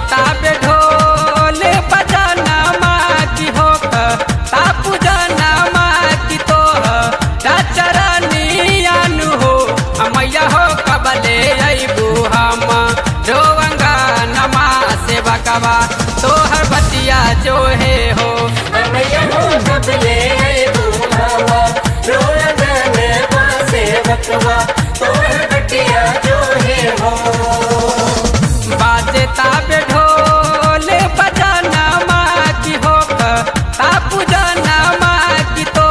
ताबे ढोल बजाना माँ की हो तापू जाना माँ की तो चरनियानु हो मैया हो कबले अबू हम रोवंगा नमा से बकवा तोहर बतिया जो है हो मैया हो कबले बुहावा रोलन पासे बकवा तोहर बटिया जो है हो बाजे ताबे ढोल बजाना माँ की हो तापू जाना माँ की तो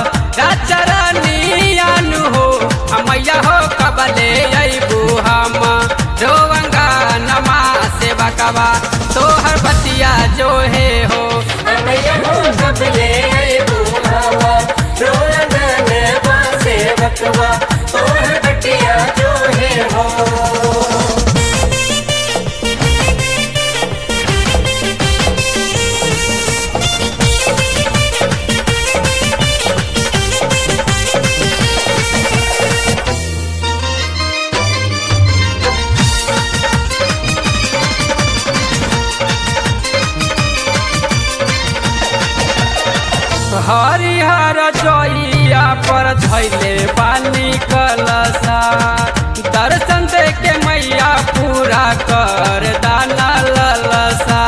चरनियानु हो मैया हो कबले अबू हम रोवंगा नमा से बकवा तोहर बतिया जो है हो मैया हो कबले बुहावा रोलन पासे बकवा तोहर बटिया जो है हो हरिहर जोइया पर धैले पानी कलसा दर्शन दे के मैया पूरा कर दाना ललसा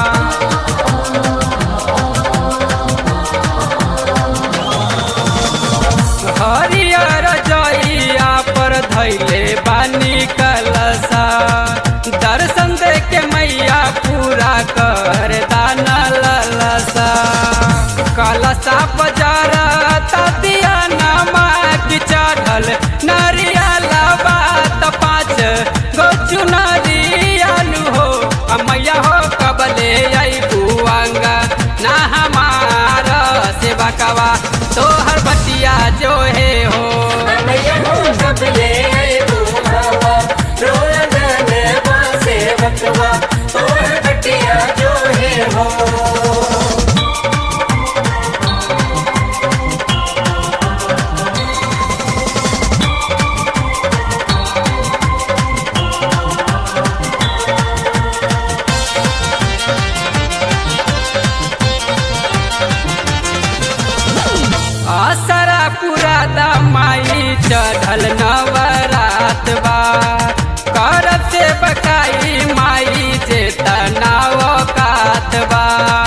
हरिहर जोइया पर धैले पानी कलसा दर्शन दे के मैया पूरा कर दाना ललसा कलसा बजार ततिया नमा की चढ़ल नरियाला बात पाँच गो चुनरियानु हो मैया हो कबले अबू अंगा ना हमार से बकवा तोहर बतिया जो है हो मैया हो कबले बुहावा रोलन पासे बकवा तोहर बटिया जो है हो आसरा पूरा दमाई चढ़ल नवरात बा करब से बकाई माई जे तनाव कात बा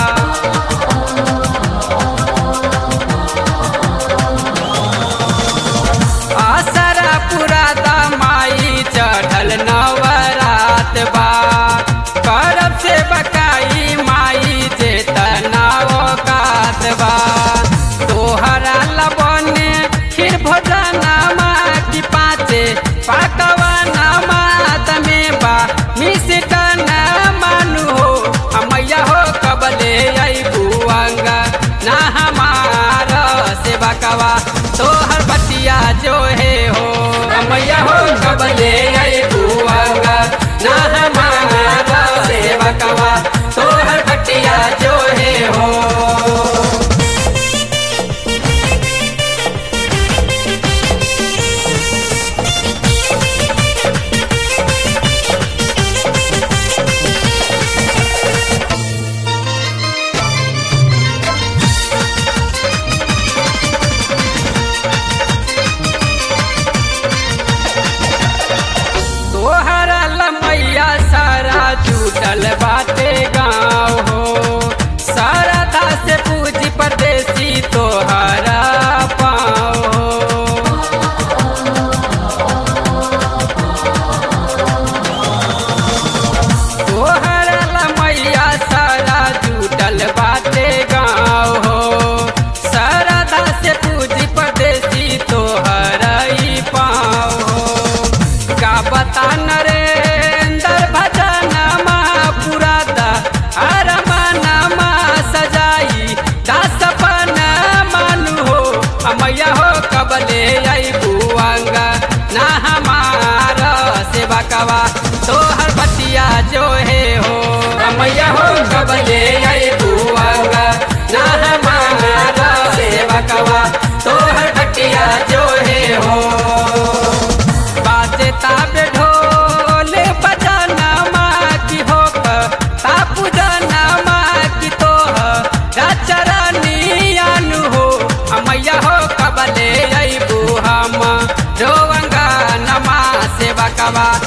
आसरा पूरा दमाई चढ़ल नवरात बा करब से बकाई माई जे तनाव कात बा तोहरा लबने खीर भोजनमा की पाँचे पाकवा नमा तमे बा मिष्टन मानु हो मैया हो कबले अबू अंगा ना हमार से बकवा तोहर बतिया जो है हो मैया हो कबले अबू अंगा ना हमार से बकवा तोहर बतिया जो है हो तोहरा लमैया सारा जुटल बाटे गाँव हो शारदा से पूजी परदेसी तोहरा पाँव हो तोहरा लमैया सारा जुटल बाटे गाँव हो शारदा से पूजी परदेसी तोहरा ही पाँव हो का बता नरेंद्र भजनमा पुरादा अरमानमा सजाई दासपन मानु हो मैया हो कबले अबू अंगा ना हमार से बकवा तोहर बतिया जो है हो मैया हो कबले अबू अंगा ना हमार से बकवा तोहर बतिया जो है हो बाजे ताबे ढोल बजाना माँ की हो सेवकवा